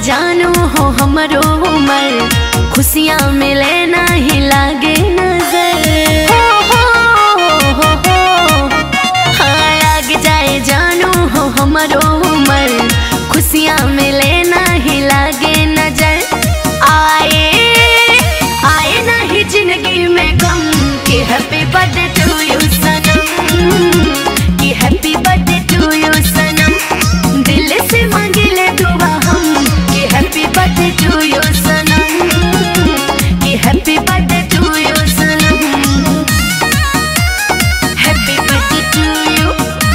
जानू हो हमरो उमर खुशियाँ मिले नहीं लागे नजर हो, हो, हो, हो। हाँ लाग जाए जानू हो हमरो उमर खुशियाँ मिले नहीं लागे नजर आए आए नहीं जिंदगी में गम कि हैप्पी बर्थडे टू यू सनम कि हैप्पी बर्थडे टू यू सनम दिल से मांगिले दुआ हम कि हैप्पी बर्थडे टू यू सनम कि हैप्पी बर्थडे टू यू सनम happy birthday to you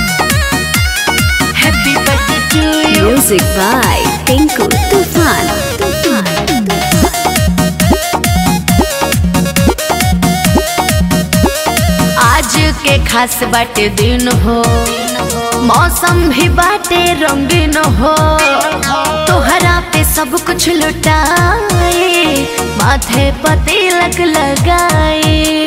happy birthday to you Music by Tinku Tufan. Tufan. आज के खास बाटे दिन हो मौसम भी बाटे रंगीन हो तोहरा पे सब कुछ लुटाए माथे पर तिलक लगाए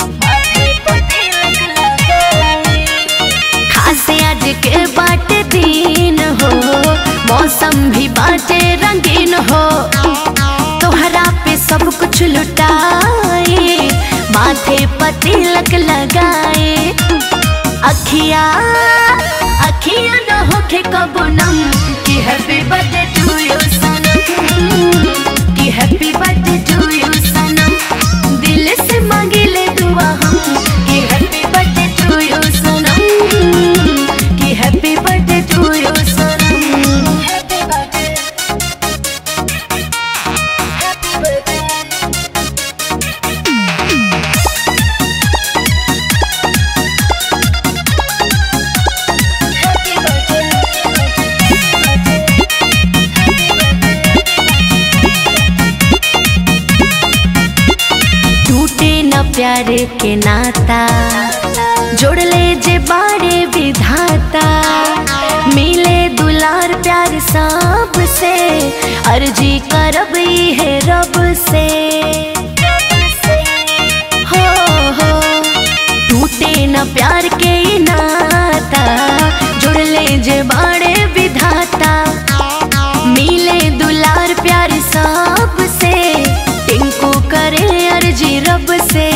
खास आज के बाटे दिन हो मौसम भी बाटे रंगीन हो तोहरा पे सब कुछ लुटाए माथे पर तिलक लगाए अखिया अखिया न होके कबो नम कि हैप्पी बर्थडे टू यू सनम कि हैप्पी बर्थडे टू यू सनम दिल से मांगिले दुआ हम कि हैप्पी बर्थडे टू यू सनम कि हैप्पी बर्थडे टू यू सनम हैप्पी बर्थडे हैप्पी बर्थडे टूटे न प्यार के नाता जोड़ ले जे बारे विधाता मिले दुलार प्यार सब से अर्जी करब है रब से हो हो टूटे न प्यार के ई नाता जुड़ ले जे बाड़े विधाता मिले दुलार प्यार सब से टिंकू करे अर्जी रब से